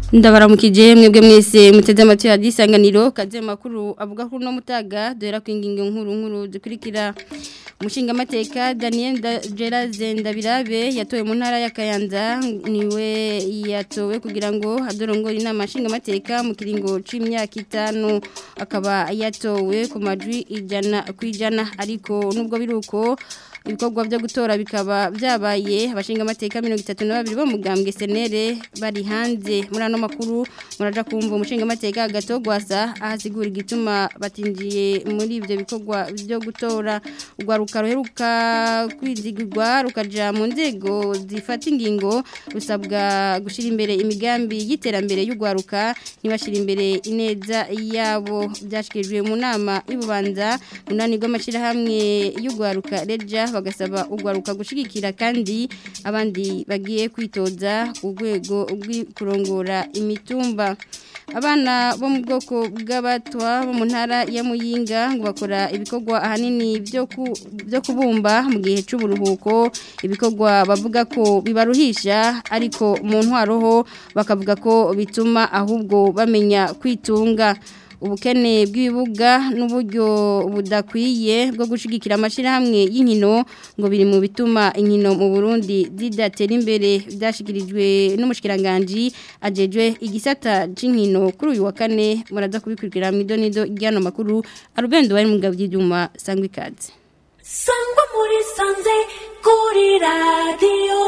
ndabaramukije mwebwe mwese muteze amatwi ya disanganiro kaze makuru avuga ko no mutaga dora kwinginga nkuru nkuru zikurikira umushinga amateka Daniel Geraze Ndabirabe yatowe mu ntara ya Kayanza niwe yatowe kugira ngo adorongore inama nshinga amateka mu kiringo c'imyaka itanu akaba yatowe ku majwi ijana kwijana ariko nubwo biruko ibikorwa byo gutora bikaba byabaye abashinga amateka 32 bo mugambwe senere bari hanze muri ano makuru muraja kumva umushinga amateka gatogwasa ahasigura igituma batinjiye muri ivyo bikorwa byo gutora ugwaruka ruheruka kwizigirwa rukaja mu nzego zifata ingingo rusabwa gushira imbere imigambi y'iterambere y'ugwaruka nibashira imbere ineza yabo byashikirijwe mu nama y'ububanza munani rw'amashira hamwe y'ugwaruka reja bagasaba ugwaruka gushigikira kandi abandi bagiye kwitoza ku rwego kurongora imitumba abana bo mu bwoko bw'abatwa bo mu ntara ya muyinga ngo bakora ibikorwa ahanini byo kubumba mu gihe cy'uburuhuko ibikorwa bavuga ko bibaruhisha ariko mu ntwaro ho bakavuga ko bituma ahubwo bamenya kwitunga ubukene bw'ibibuga n'uburyo budakwiye bwo gushigikira amashyirahamwe y'inkino ngo biri mu bituma inkino mu Burundi zidatera imbere byashyikirijwe n'umushikiranganji ajejwe igisata cy'inkino kuri uyu wa kane muraza kubikurikira mu idonido ry'ano makuru arubendo bari mu ngabo by'ibyuma sangwa ikaze sangwa muri sanze kuri radiyo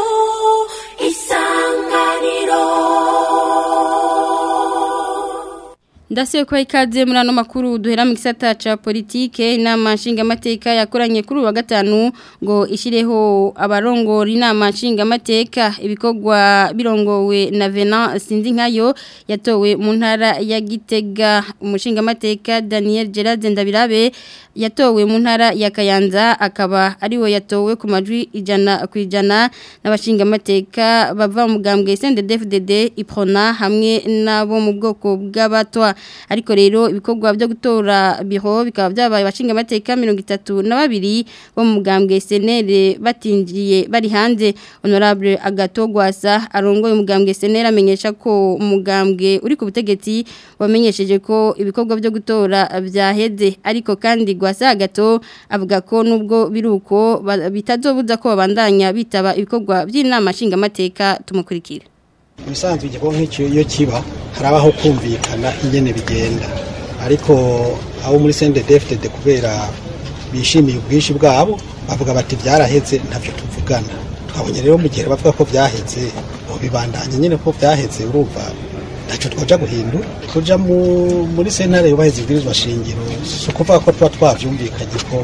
isanganiro Ndasiyo kwa ikaze muri ano makuru duhera mu gisata ca politike inama nshingamateka yakoranye kuri wa gatanu ngo ishireho abarongora inama nshingamateka ibikorwa birongowe na Venant sinzi nkayo yatowe mu ntara ya Gitega umushingamateka Daniel Gerard Ndabirabe yatowe mu ntara ya Kayanza akaba ariwe yatowe ku majwi ijana ku ijana n'abashingamateka bava mu gambwe CNDD-FDD iprona hamwe nabo mu bwoko bw'abatwa ariko rero ibikorwa byo gutora biro bikaba byabaye abashinga amateka mirongo itatu na babiri bo mu mugambwe senere batinjiye bari hanze honorable agatogwasa arongoye umugambwe senere amenyesha ko umugambwe uri ku butegetsi wamenyesheje ko ibikorwa byo gutora byaheze ariko kandi gwasa agato avuga ko nubwo biruko bitazobuza ko babandanya bitaba ibikorwa by'inama nshinga amateka tumukurikira ibisanzwe igikorwa nk'icyo iyo kiba hari abaho kumvikana ingene bigenda ariko abo muri CNDD-FDD kubera bishimiye ubwinshi bwabo bavuga bati byaraheze ntavyo tuvugana twabonye rero mu gihe bavuga ko byaheze bibandanye nyine ko byaheze urumva ntacyo twaja guhindura kuja muri sentare yubahiriza ibwirizwa shingiro si ukuvuga ko tuba twavyumvikanye ko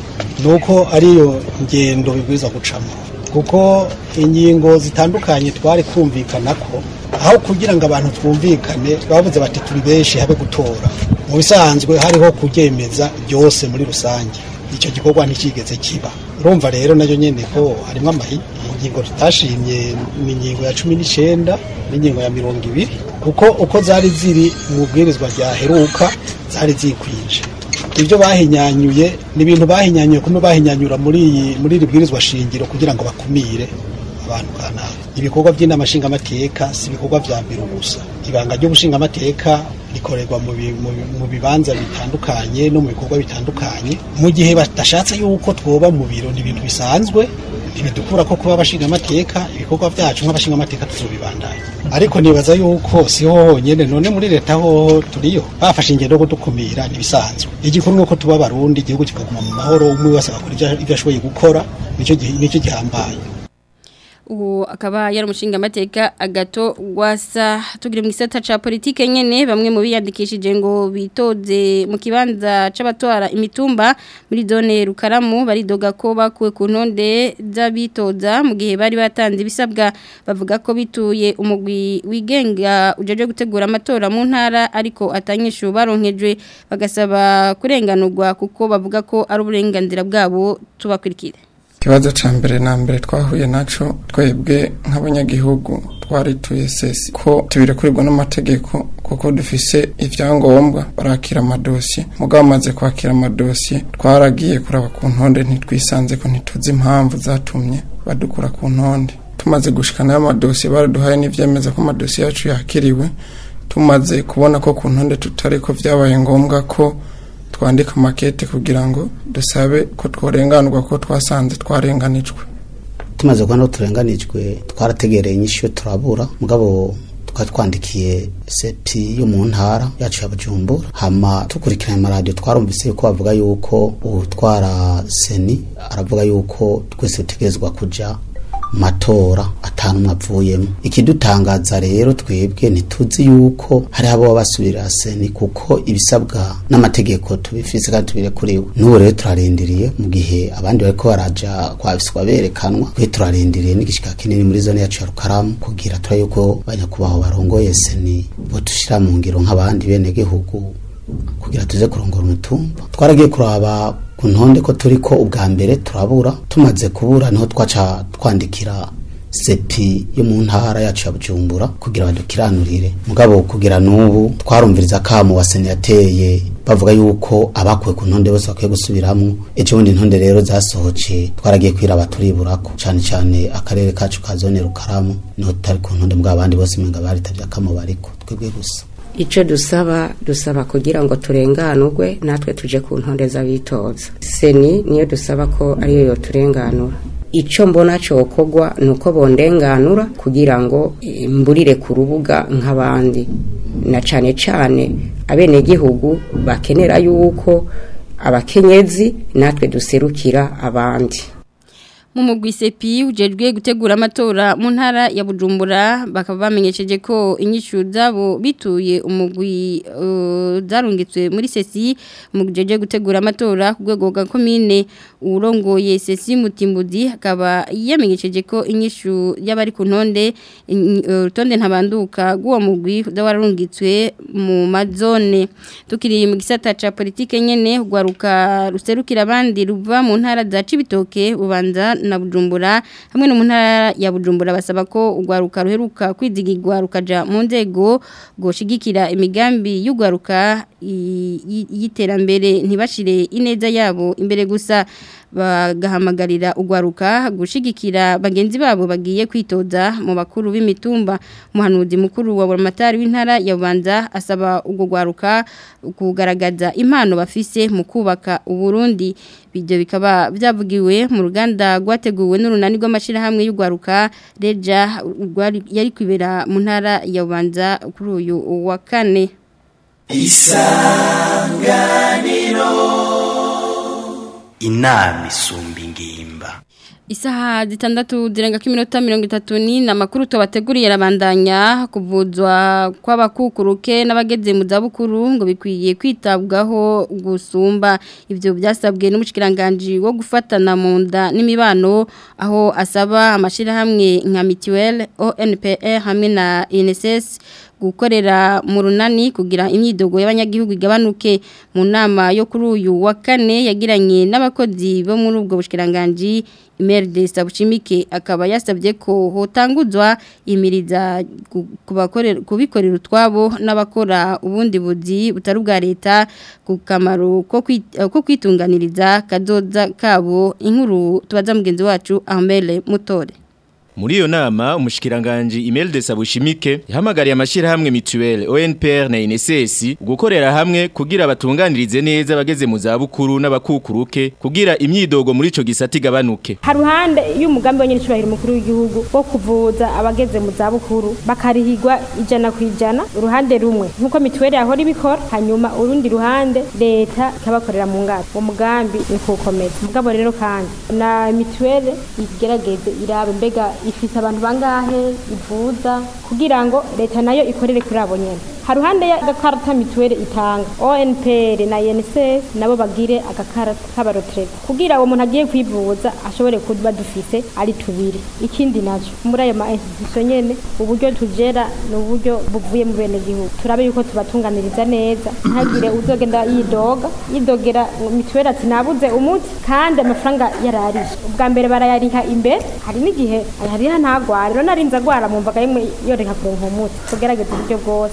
nuko ariyo ngendo bibwirizwa gucamo kuko ingingo zitandukanye twari kumvikana ko aho kugira ngo abantu twumvikane bavuze bati turi benshi habe gutora mu bisanzwe hariho kuryemeza byose muri rusange icyo gikorwa ntikigeze kiba urumva rero nayo nyine ko harimo amahi ingingo tutashimye ni ingingo ya cumi n'icyenda n'ingingo ya mirongo ibiri kuko uko zari ziri mu bwirizwa ryaheruka zari zikwije ibyo bahinyanyuye ni ibintu bahinyanyuye kumwe bahinyanyura muri iyi muri iri bwirizwa shingiro kugira ngo bakumire abantu kanaka ibikorwa by'inama nshingamateka si ibikorwa vya mbere gusa ibanga ry'ubushingamateka rikorerwa mu bibanza bitandukanye no mu bikorwa bitandukanye mu gihe badashatse yuko twoba mu biro ni ibintu bisanzwe ntibidukura ko kuba abashingamateka ibikorwa byacu nk'abashingamateka tuzobibandanya ariko nibaza yuko siho honyene none muri leta ho turiyo bafashe ingendo yo kudukumira ntibisanzwe igikuru nuko tuba abarundi igihugu kikaguma mu mahoro umwe wese agakora ibyo ashoboye gukora nicyo gihambaye ubu akaba yari umushinga amateka agato gwasa tugira mu gisata ca politike nyene bamwe mu biyandikishije ngo bitoze mu kibanza c'abatwara imitumba muri zone Rukaramu baridoga ko bakuwe ku ntonde z'abitoza mu gihe bari batanze ibisabwa bavuga ko bituye umugwi wigenga ujeje gutegura amatora mu ntara ariko atanyishu baronkejwe bagasaba kurenganurwa kuko bavuga ko ari uburenganzira bwabo tubakurikire ikibazo cya mbere na mbere twahuye nacyo twebwe nk'abanyagihugu twarituye sesi ko tubirekurirwa n'amategeko kuko dufise ibyangombwa barakira amadosiye mugabo bamaze kwakira amadosiye twaragiye kuraba ku ntonde ntitwisanze ko ntituzi impamvu zatumye badukura ku ntonde tumaze gushikana y'amadosiye baraduhaye n'ivyemeza ko amadosiye yacu yakiriwe tumaze kubona ko ku ntonde tutari ko vyabaye ngombwa ko twandika makete kugira ngo dusabe ko tworenganurwa ko twasanze twarenganijwe tumaze kubona ko turenganijwe twarategereye inyishu turabura mugabo tukaba twandikiye sepi yo mu ntara yacu ya bujumbura hama dukurikiranye amaradiyo twarumvise yuko bavuga yuko utwara seni aravuga yuko twese dutegerezwa kuja mu matora atanumwe avuyemo ikidutangaza rero twebwe ntituzi yuko hari abo basubirira seni kuko ibisabwa n'amategeko tubifise kandi tubirekuriwe n'ubu rero turarindiriye mu gihe abandi bariko baraja kwabiswa berekanwa twe turarindiriye n'igishika kinini muri zone yacu ya rukaramu kugira tura yuko banyakubaho barongoye seni botushira mu ngiro nk'abandi bene gihugu kugira tuze kurongora umutumba twaragiye kuraba ku ntonde ko turi ko ubwa mbere turabura tumaze kubura niho twaca twandikira sepi yo mu ntara yacu ya bujumbura kugira badukiranurire mugabo kugira n'ubu twarumviriza akamu wa seni yateye bavuga yuko abakuwe ku ntonde bose bakwiye gusubiramwo ejo bundi ntonde rero zasohoce twaragiye kwiraba turiburako cane cane akarere kacu ka zone rukaramu niho tutari ku ntonde mbwa abandi bose menga baritavye akamo bariko twebwe gusa icyo dusaba dusaba kugira ngo turenganurwe natwe tuje ku ntonde z'abitoza seni niyo dusaba ko ariyo yoturenganura icyo mbona cyokorwa ni uko bondenganura kugira ngo eh, mburire ku rubuga nk'abandi na cyane cyane abenegihugu bakenera yuko abakenyezi natwe duserukira abandi mu mugwi sepi ujejwe gutegura amatora mu ntara ya Bujumbura bakaba bamenyesheje ko inyishu zabo bituye umugwi uh, zarungitswe muri sesi mu gujeje gutegura amatora ku rwego rwa commune urongoye sesi mutimbuzi akaba yamenyesheje ko inyishu y'abari ku ntonde in- uh, rutonde ntabanduka guwo mugwi zawarungitswe mu mazone tukiriye mu gisata ca politike nyene rwaruka ruserukira abandi ruva mu ntara za Cibitoke bubanza na Bujumbura hamwe no mu ntara ya Bujumbura basaba ko urwaruka ruheruka kwizigirwa rukaja mu nzego goshigikira imigambi y'urwaruka i- i- y'iterambere ntibashire ineza yabo imbere gusa bagahamagarira urwaruka gushigikira bagenzi babo bagiye kwitoza mu bakuru b'imitumba umuhanuzi mukuru wa buramatari w'intara ya Bubanza asaba urwo rwaruka kugaragaza impano bafise mu kubaka uburundi ibyo bikaba byavugiwe mu ruganda rwateguwe n'urunani rw'amashyirahamwe y'urwaruka reja rwari- yari kwibera mu ntara ya Bubanza kuri uyu wa kane inama isumba ingimba Isaha zitandatu zirenga k'iminota mirongo itatu ni amakuru tubateguriye arabandanya kuvuzwa kw'abakukuruke n'abageze mu zabukuru ngo bikwiye kwitabwaho gusumba ibyo byasabwe n'umushikiranganje wo gufatana mu nda n'imibano aho asaba amashyirahamwe nka mituweli ONPR hamwe na INSS gukorera mu runani kugira imyidogo y'abanyagihugu igabanuke mu nama yo kuri uyu wa kane yagiranye n'abakozi bo muri ubwo bushikiranganje Imerde Sabuchimike akaba yasabye ko hotanguzwa imiriza ku- kubakorera kubikorera utwabo n'abakora ubundi buzi butari bwa leta ku kamaro ko kwit- ko kwitunganiriza kazoza kabo inkuru tubaza mugenzi wacu Ahmele Mutore Muri iyo nama umushikiranganje Imelda Sabushimike yahamagariye amashirahamwe mituelle ONPR na INSS gukorera hamwe kugira batunganirize neza abageze mu zabukuru n'abakukuruke kugira imyidogo muri ico gisata igabanuke. haruhande y'umugambi wa nyiricubahiro mukuru w'igihugu wo kuvuza abageze mu zabukuru bakarihigwa ijana ku ijana uruhande rumwe nk'uko mituweli yahora ibikora hanyuma urundi ruhande leta ikabakorera mu ngata uwo mugambi ni kuwukomeza mugabo rero kandi na mituweli igerageze irabe mbega ifise abantu bangahe ivuza kugira ngo leta nayo ikorere kuri abo nyene haruhande y'agakarata mituweli itanga ONPR na INSS nabo bagire agakarata k'abarotrete kugira uwo muntu agiye kwivuza ashobore kuba dufise ari tubiri ikindi naco muri ayo ma institution nyene uburyo tugera ni uburyo buvuye mu bene gihugu turabe yuko tubatunganiriza neza ntagire uzogenda yidoga yidogera mituweli ati nabuze umuti kandi amafaranga yararishe ubwa mbere barayariha imbere hari n'igihe ayariha ntagware rero narinze agwara mumvaga yemwe yoreka kuronka umuti tugerageza uburyo bwose abantu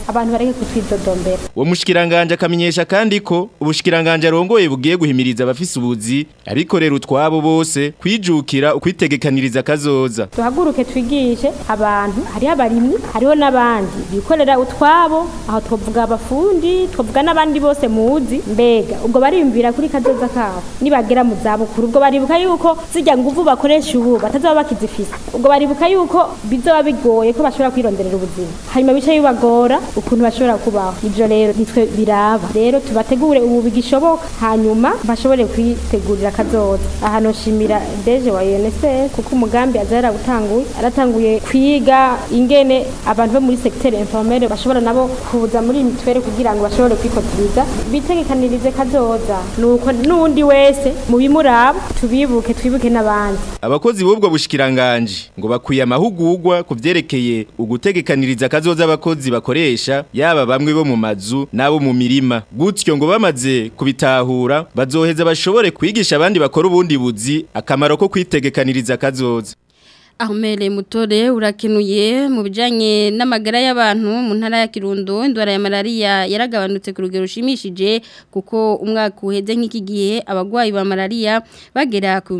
bareke kutwidodombera uwo mushikiranganje akamenyesha kandi ko ubushikiranganje arongoye bugiye guhimiriza abafise ubuzi abikorera utwabo bose kwijukira ukwitegekaniriza kazoza duhaguruke twigishe abantu hariho abarimyi hariho n'abandi bikorera utwabo aho twavuga abafundi twavuga n'abandi bose muzi mbega ubwo bariyumvira kuri kazoza kabo nibagera mu zabukuru ubwo baribuka yuko zijya nguvu bakoresha ubu batazaba bakizifise ubwo baribuka yuko bizoba bigoye ko bashobora kwironderera ubuzima hanyuma bice bibagora ukuntu bashobora kubaho ivyo rero nitwe biraba rero tubategure ubu bigishoboka hanyuma bashobore kwitegurira kazoza aha noshimira deje wa UNSS kuko umugambi aza yaragutanguye aratanguye kwiga ingene abantu bo muri secteur informel bashobora nabo kuza muri mitwere kugira ngo bashobore kwikotiriza bitegekanirize kazoza nuko nundi wese mu bimuraba tubibuke twibuke n'abandi abakozi b'ubwo bushikiranganje ngo bakwiye amahugurwa ku vyerekeye ugutegekaniriza kazoza abakozi bakoresha yaba bamwe bo mu mazu n'abo mu mirima gutyo ngo bamaze kubitahura bazoheza bashobore kwigisha abandi bakora ubundi buzi akamaro ko kwitegekaniriza kazoza Ahumele mutore urakenuye mu bijanye n'amagara y'abantu mu ntara ya Kirundo indwara ya malaria yaragabanutse ku rugero rushimishije kuko umwaka uheze nk'iki gihe abagwayi ba malaria bagera ku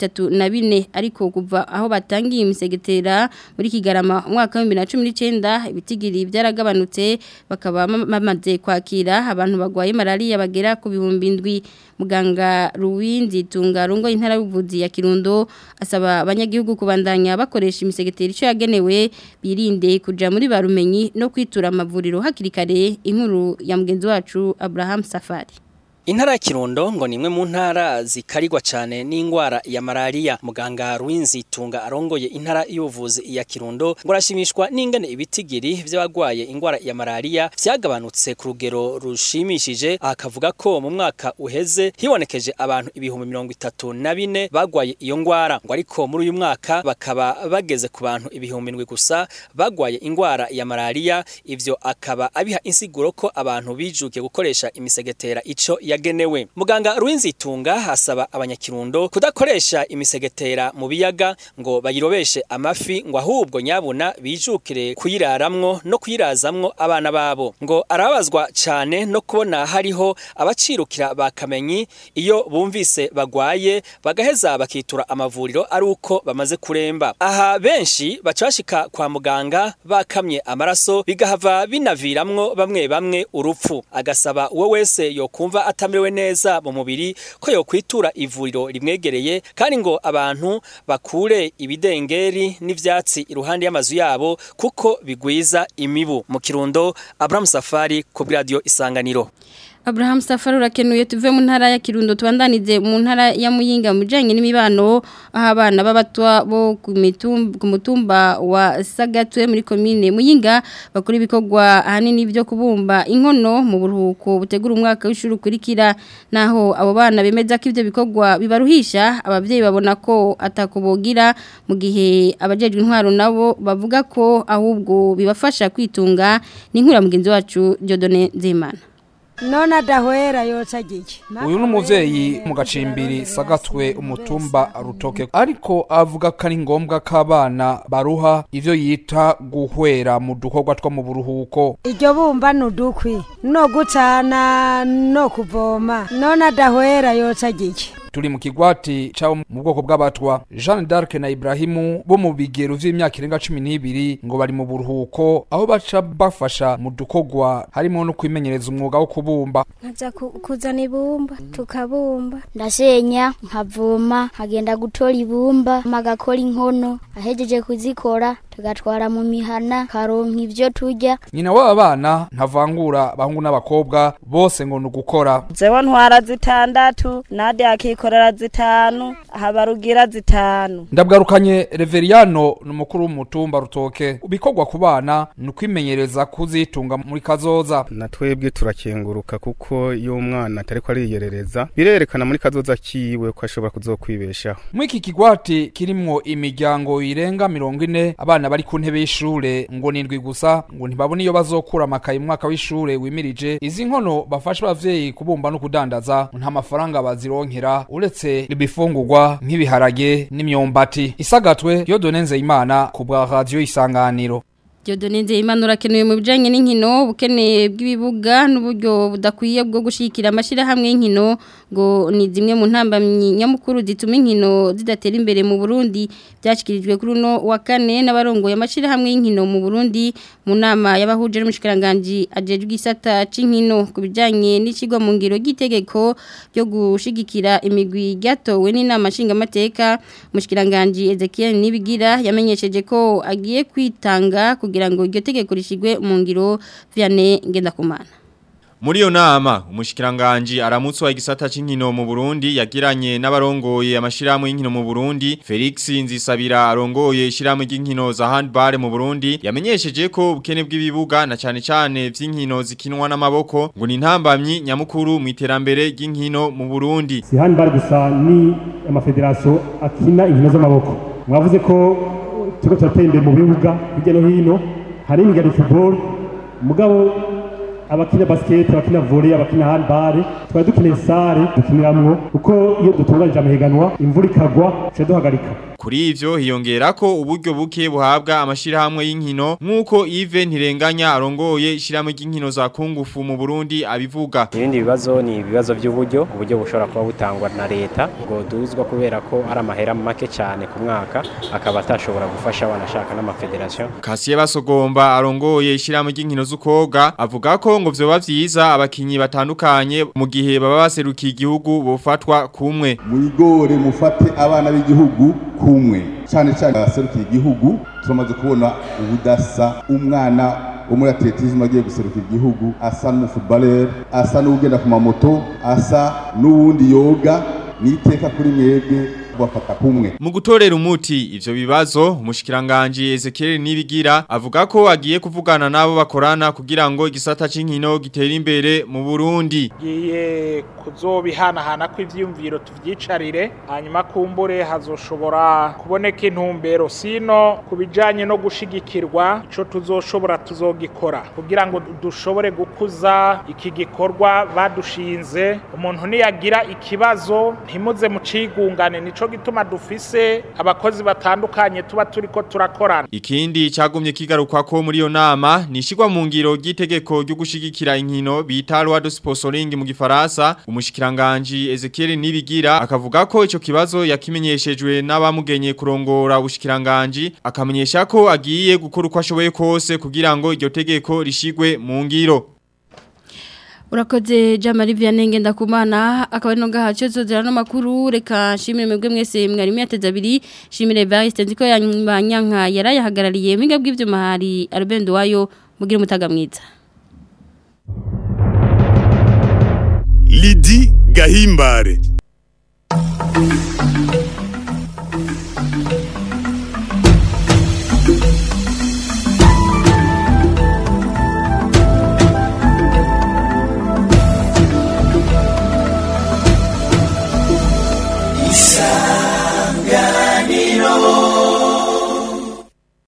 34 ariko kuva aho batangiye imisegetera muri Kigarama umwaka wa 2019 ibitigiri byaragabanutse bakaba bamaze kwakira abantu bagwaye malaria bagera ku bihumbi ndwi muganga Ruwindi tungarongo intara y'ubuvuzi ya Kirundo asaba abanyagihugu kubandanya bakoresha imisegeteri icyo yagenewe birinde kuja muri barumenyi no kwitura amavuriro hakiri kare inkuru ya mugenzi wacu Abraham Safari Intara ya Kirundo ngo nimwe mu ntara zikarigwa cyane n'ingwara ya malaria muganga Ruinzi tunga arongoye intara y'ubuvuzi ya Kirundo ngo arashimishwa n'ingene ibitigiri by'abagwaye ingwara ya malaria vyagabanutse ku rugero rushimishije akavuga ko mu mwaka uheze hibonekeje abantu ibihumbi mirongo itatu na bine bagwaye iyo ngwara ngo ariko muri uyu mwaka bakaba bageze ku bantu ibihumbi ndwi gusa bagwaye ingwara ya malaria ivyo akaba abiha insiguro ko abantu bijukiye gukoresha imisegetera ico yagenewe muganga Ruinzitunga asaba abanyakirundo kudakoresha imisegetera mu biyaga ngo bayirobeshe amafi ngo ahubwo nyabuna bijukire kuyiraramwo no kuyirazamwo abana babo ngo arabazwa cyane no kubona hariho abacirukira bakamenyi iyo bumvise bagwaye bagaheza bakitura amavuriro ari uko bamaze kuremba aha benshi bacashika kwa muganga bakamye amaraso bigahava binaviramwo bamwe bamwe urupfu agasaba uwo wese yokumva atamerewe neza mu mubiri ko yokwitura ivuriro rimwegereye kandi ngo abantu bakure ibidengeri n'ivyatsi iruhande y'amazu yabo kuko bigwiza imibu mu kirundo Abraham Safari ku radio Isanganiro Abraham Safari urakenuye tuve mu ntara ya Kirundo tubandanize mu ntara ya Muyinga mujanye n'imibano aho abana b'abatwa bo ku mitumba ku mutumba wa Sagatwe muri commune Muyinga bakora ibikorwa ahanini byo kubumba inkono mu buruhuko butegura umwaka w'ishuri ukurikira naho abo bana bemeza ko ivyo bikorwa bibaruhisha abavyeyi babona ko atakubogira mu gihe abajejwe intwaro nabo bavuga ko ahubwo bibafasha kwitunga ni nkura mugenzi wacu Jodone Nzimana none adahwera yoca gike uyu ni umuvyeyi mu gacimbiri sagatwe umutumba rutoke ariko avuga ko ari ngombwa ko abana baruha ivyo yita guhwera mu dukorwa two mu buruhuko iryo bumba ni udukwi no gucana no kuvoma none adahwera yoca gike turi mu kigwati cabo mu bwoko bw'abatwa Jeanne d'Arc na Ibrahimu bo mu bigero vy'imyaka irenga 12 ngo bari mu buruhuko aho baca bafasha mu dukogwa harimo no kwimenyereza umwuga wo kubumba nkaza kuzana ibumba tukabumba ndasenya nkavoma nkagenda gutora ibumba magakora inkono ahejeje kuzikora tugatwara mu mihana karonka ivyo turya nyina w'aba bana ntavangura abahungu n'abakobwa bose ngo ni ugukora jewe ntwara zitandatu nade akikorera zitanu habarugira zitanu ndabwarukanye Reveriyano ni umukuru w'umutumba rutoke bikorwa ku bana ni ukwimenyereza kuzitunga muri kazoza na twebwe turakenguruka kuko iyo umwana atariko ariyerereza birerekana muri kazoza kiwe ko ashobora kuzokwibeshaho muri iki kigwati kirimwo imiryango irenga mirongo ine abana bari ku ntebe y'ishure ngo nindwi gusa ngo ntibabone iyo bazokura amakaye mu mwaka w'ishure wimirije izi nkono bafasha abavyeyi kubumba no kudandaza nta mafaranga bazironkera uretse ibifungurwa nk'ibiharage n'imyumbati isagatwe yo donenze imana ku bwa radio isanganiro Diodone Nzeyimana urakenewe mu bijanye n'inkino ubukene bw'ibibuga n'uburyo budakwiye bwo gushikira amashira hamwe y'inkino ngo ni zimwe mu ntambamyi nyamukuru zituma inkino zidatera imbere mu Burundi byashikirijwe kuri uno wa kane n'abarongoye amashira hamwe y'inkino mu Burundi mu nama y'abahuje n'umushikiranganje ajejwe isata c'inkino ku bijanye n'ikigwa mu ngiro gitegeko byo gushigikira imigwi gatowe n'inama nshingamateka umushikiranganje Ezekiel Nibigira yamenyesheje ko agiye kwitanga kugira ngo iryo tegeko rishigwe mu ngiro Vianney Ngendakumana Muri yo nama, umushikiranganji aramutswa igisata c'inkino mu Burundi yagiranye n'abarongoye amashirahamwe y'inkino mu Burundi, Felix Nzisabira arongoye ishirahamwe ry'inkino za handball mu Burundi, yamenyesheje ko ubukene bw'ibibuga na cane cane vy'inkino zikinwa n'amaboko ngo ni ntambamyi nyamukuru mu iterambere ry'inkino mu Burundi. si handball gusa ni amafederasiyo akina inkino z'amaboko mwavuze ko turiko turatera imbere mu bibuga hirya no hino hari imigari football mugabo abakina basket abakina volley abakina handball twari dukeneye sare dukiniramwo kuko iyo dutunganije amahiganwa imvura ikagwa tuca duhagarika Kuri ivyo hiyongera ko uburyo buke buhabwa amashirahamwe y'inkino nk'uko Yves Ntirenganya arongoye ishirahamwe ry'inkino za kungufu mu Burundi abivuga. Ibindi bibazo ni ibibazo by'uburyo uburyo bushobora kuba butangwa na leta ngo duzwa kubera ko ari amahera make cyane ku mwaka akaba atashobora gufasha abanashaka n'amafederation. Kasiye basogomba arongoye ishirahamwe ry'inkino z'ukoga avuga ko ngo vyoba vyiza abakinyi batandukanye mu gihe baba baserukiye igihugu bofatwa kumwe. mwigore mufate abana b'igihugu kumwe cyane cyane abaserukiye igihugu turamaze kubona ubudasa umwana wo muri atletisme agiye guserukira igihugu asa n'umufootballer asa n'ugenda ku mamoto asa n'uwundi yoga niteka kuri mwebwe bafata kumwe Mu gutorera umuti ivyo bibazo umushikiranganje Ezekiel Nibigira avuga ko agiye kuvugana nabo bakorana kugira ngo igisata c'inkino gitere imbere mu Burundi. giye kuzobihanahana kw'ivyiyumviro tuvyicarire hanyuma kumbure hazoshobora kuboneka intumbero sino kubijanye no gushigikirwa ico tuzoshobora tuzogikora kugira ngo dushobore gukuza iki gikorwa badushinze umuntu niyagira ikibazo ntimuze mu cigungane nico gituma dufise abakozi batandukanye tuba turiko turakorana Ikindi cagumye kigarukwa ko muri yo nama nishigwa mu ngiro ry'itegeko ryo gushigikira inkino bita loi de sponsoring mu gifaransa umushikiranganje Ezekiel Nibigira akavuga ko ico kibazo yakimenyeshejwe n'abamugenye kurongora ubushikiranganje akamenyesha ko agiye gukora uko ashoboye kose kugira ngo iryo tegeko rishigwe mu ngiro Urakoze Jamari Vianney Ngendakumana akaba ari no gahacho zozera no makuru reka shimire mwebwe mwese mwari myateza abiri shimire Evariste nziko yanyanka yarayahagarariye mwinga bw'ivyo mahari Albendo wayo mugire mutaga mwiza Lidi Gahimbare